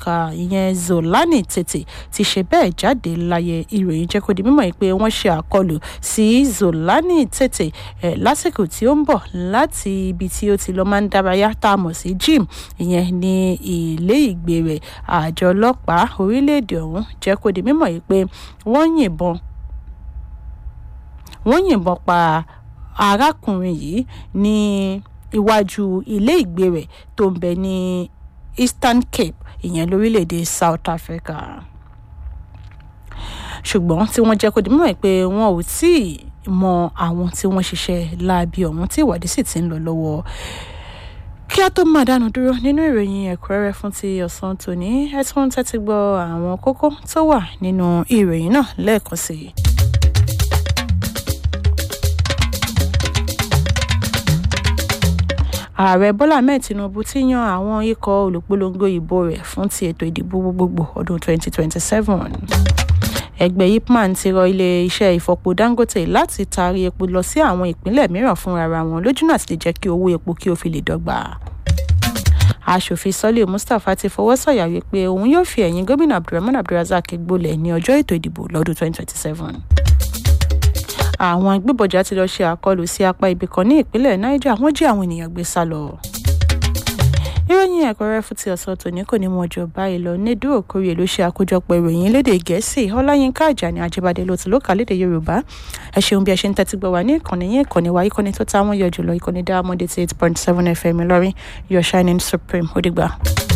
Africa ìyẹn Zolani Tete ti ṣe bẹ́ẹ̀ jáde láyé ìròyìn jẹ́ kó di mímọ̀ pé wọ́n ṣe àkọlù sí Zolani Tete eh, lásìkò tí ó ń bọ̀ láti ibi tí ó ti lọ máa ń dárayá tá a mọ̀ sí gym ìyẹn ní ilé ìgbé rẹ̀ àjọ ọlọ́pàá orílẹ̀-èdè ọ̀hún jẹ́ kó di mímọ̀ pé wọ́n yìnbọn wọ́n yìnbọn pa arákùnrin yìí ní iwájú ilé ìgbé rẹ̀ tó ń bẹ ní Eastern Cape ìyẹn lórílẹ̀‐èdè South Africa ṣùgbọ́n tí wọ́n jẹ́ kó di mímọ̀ pé wọn ò tí ì mọ àwọn tí wọ́n ṣiṣẹ́ láabi ọ̀hún tí ìwádìí sì ti ń lọ lọ́wọ́ kí a tó máa dánu dúró nínú ìròyìn ẹ̀kúnrẹ́rẹ́ fún ti ọ̀sán tòní ẹ tún tẹ́tí gbọ́ àwọn kókó tó wà nínú ìròyìn náà lẹ́ẹ̀kan sí i. ààrẹ bọ́lá ahmed tinubu ti yan àwọn ikọ̀ olùpolongo ìbò rẹ̀ fún ti ètò ìdìbò gbogbogbò ọdún 2027 ẹgbẹ́ ipman ti rọ ilé-iṣẹ́ ìfọpo dangote láti taari epo lọ sí àwọn ìpínlẹ̀ mìíràn fúnra wọn lójúnà àti lè jẹ́ kí owó epo kí ó fi lè dọ́gba aṣòfin sọ́lé mustapha ti fọwọ́ sọ̀yà wípé òun yóò fi ẹ̀yìn gómìnà abdulrahman abdulrazak gbolẹ̀ ní ọjọ́ ètò ìdìbò lọ́dún 2027 àwọn agbébọ̀jà ti lọ ṣe àkọlù sí apá ibì kan ní ìpínlẹ̀ niger wọ́n jí àwọn ènìyàn gbé sá lọ. ìròyìn ẹ̀kọ́rẹ́ fún ti ọ̀sán tòní kò ní mọ ọjọ́ báyìí lọ ní dúró kórìí ló ṣe àkójọpọ̀ ìròyìn lédè gẹ̀ẹ́sì ọláyínká àjàní àjíbádé ló ti ló kà lédè yorùbá ẹ ṣeun bí ẹ ṣe ń tẹ́tí gbọ́ wá ní ìkànnì yín ìkànnì wa ìkànnì tó táwọn yọ jùlọ ìkànnì diamond eight point seven fm ìlọrin your shining supreme ó dìgbà.